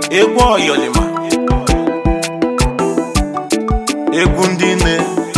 egwu oyolima egwu ndị nne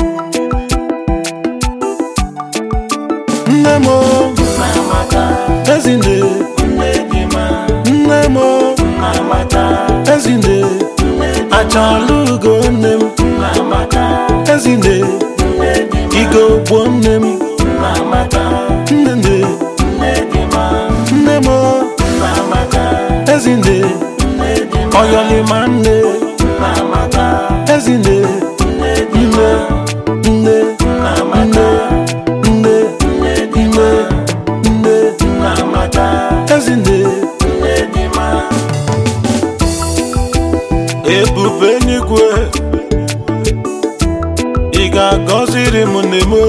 nne m o, ezinne nne m o, ezinne achala ugo nne m ezinne igo gbo nne m nne nne nne m o, ezinne oyolima nne ezinne nne nne nne nne nne nne ezinne ebube eluigwe ị ga-agọziri m n'eme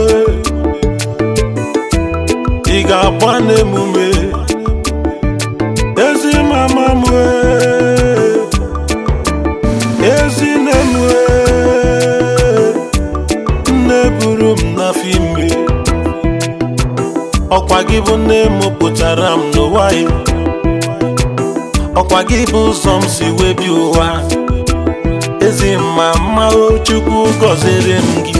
ị ga-agba n'emume ezi mama m ee, ezi nne m ee, nne buru m n'afọ ime ọkwa gị bụ nne m pụtara m n'ụwa ya ọkwa gị bụ ụzọ m si wee bi ụwa ezi mma mma o chukwu gọziri m gị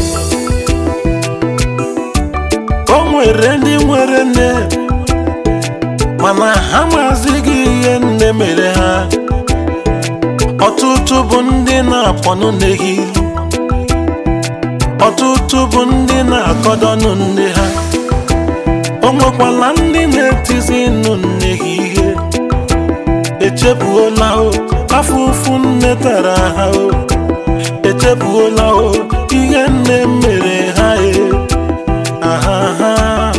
o nwere ndị nwere nne mana ha mazighị ihe nne mere ha ọtụtụ bụ ndị na-akpọnụ nne ha ilu ọtụtụ bụ ndị na-akọdọnụ nne ha o nwekwala ndị na-etizi nụ nne ha ihe echefuola o afụfụ nne tara ha o echefuola o ihe nne mere ha e ahaha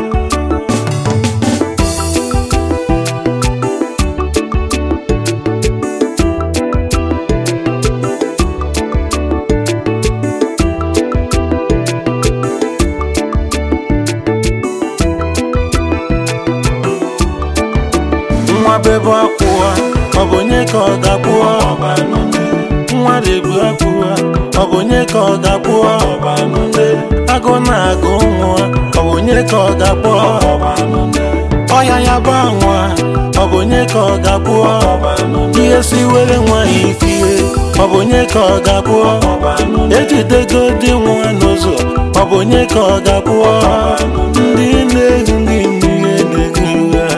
nwa bebe akwụwa ọ bụ onye ka ọ ga-akwụwa nwa rebu akwụwa ọ bụ onye ka ọ ga-akwụwa agụ na-agụ nwa ọ bụ onye ka ọ ga-akwụwa ọya ya bụ nwa ọ bụ onye ka ọ ga-akwụwa ihe si were nwa ya ifie ọ bụ onye ka ọ ga-akwụwa ejidego dị nwa n'ụzọ ọ bụ onye ka ọ ga-akwụwa ndị na-ehu ndị n'ihe na-ehu ha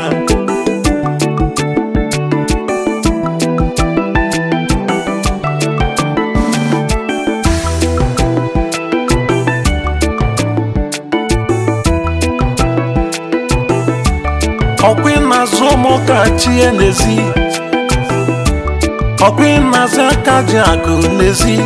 ọkwa ịnazụ ụmụ ka chie n'ezi ọkwa ịnazụ aka ji agụ n'ezi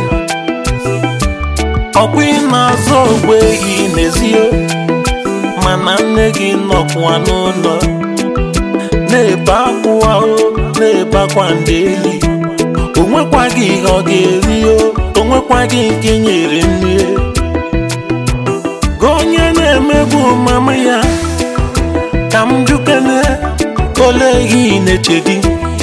ọkwa ịnazụ ogbe ehi n'ezi o mana nne gị nọkwa n'ụlọ na-ebe akwụwa o na-ebakwa ndị eli o nwekwaghị ihe ọ ga-eri o o nwekwaghị nke nyere nri gị onye na-emegbu mama ya ka m jukene ole ihe ị na-echedi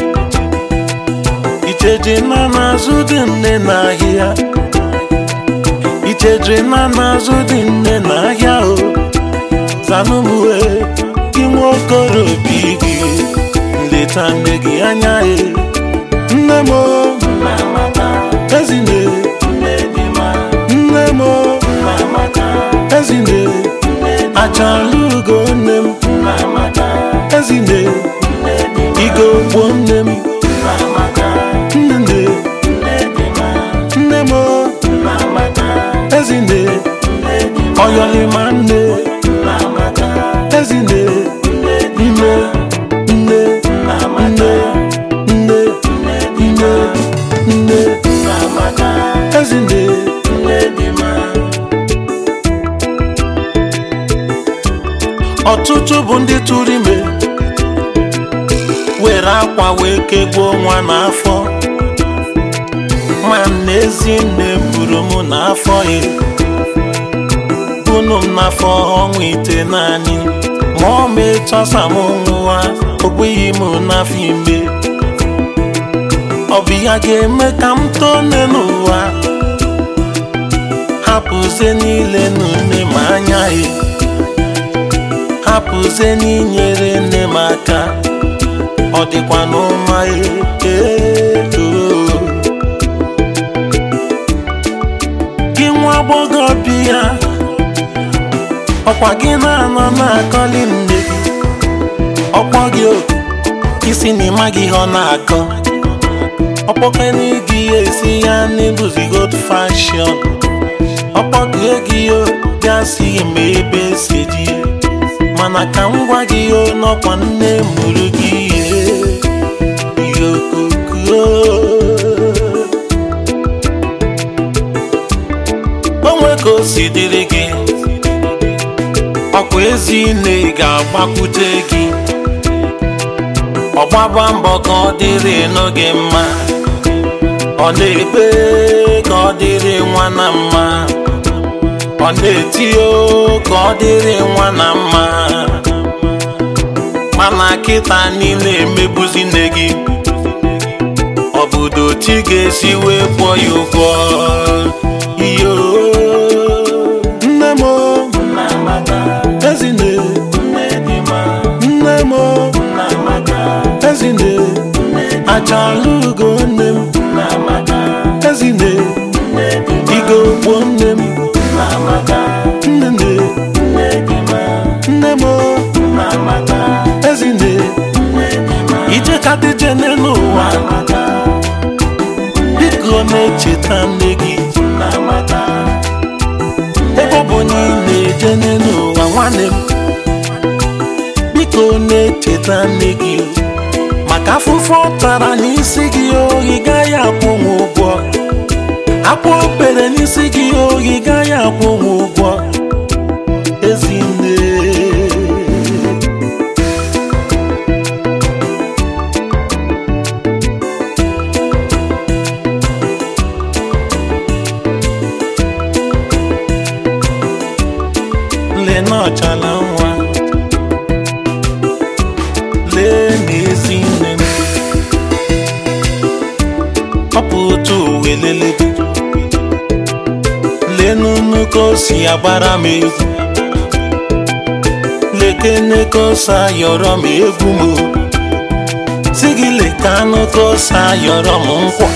icheji na n'azụ dị nne n'ahịa icheji na n'azụ dị nne n'ahịa o zanụmue gị nwa okorobịa gị nleta nne gị anya e nne m o ezinne nne m o ezinne achala ugo nne m ezinne igo gbo nne m nne nne m o ezinne oyolima nne ezinne nne nne nne nne nne nne ezinne ọtụtụ bụ ndị tụrụ ime were akwa wee kegbuo nwa n'afọ ma n'ezi nne buru m n'afọ ya bunu m n'afọ ọnwa ite naanị ma ọ ma ịchọsa m nwa ogbeghị m n'afọ ime ọ bụ ya ga-eme ka m tone n'ụwa hapụzie niile nne m anya ya hapụzie n'inyere nne m aka ọ dịkwa n'ụma ee ọkwa gị na-anọ na-akọli nne gị ọkpọ gị oku isi na ịmaghị ihe ọ na-akọ ọkpọkene gị ya esi ya n'ebuzi good fashion ọkpọgie gị yo bịa si ma ebe si dị mana ka m gwa gị yo n'ọkwa nne mụrụ gị ihe yokoko onwe ka o si dịrị gị ọkwa ezi nne ga-agbakwute gị ọgbaba mbọ ka ọ dịrị n'oge mma ọ na-ekpe ka ọ dịrị nwa na mma ọ na-etio ka ọ dịrị nwa na mma mana kịta niile emegbuzi nne gị obodo chi ga-esi wee kwụọ ya ụgwọ iyo nne m o, ezinne nne m o, ezinne achala ugo nne m ezinne igo gbo nne m nne nne nne m o, ezinne ije kadije n'ụwa biko na-echeta nne gị ebe ọ bụ onye ị na-eje n'ụwa nwanne m biko na-echeta nne gị maka afụfụ ọ tara n'isi gị oyi gaghị akwụ m ụgwọ akwa obere n'isi gị oyi gaghị akwụ m ụgwọ ezinne lee na ọchala nwa lee n'ezi nne m ọ bụ otu uwe lele gị lee n'unu ka o si agbara m egwu lekene ka o si ayọrọ m egwu m si gị leka anụ ka o si ayọrọ m nkwa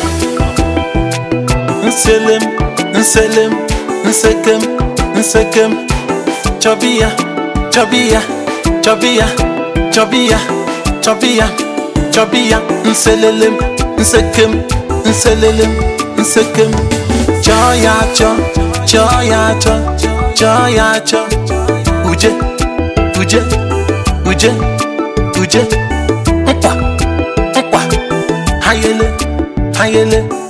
nselem nselem nsekem nsekem chọbiya chọbiya chọbiya chọbiya chọbiya chọbiya nselelem nsekem nselelem nsekem chọọ ya achọ chọọ ya achọ chọọ ya achọ uje uje uje uje nkwa nkwa hayele hayele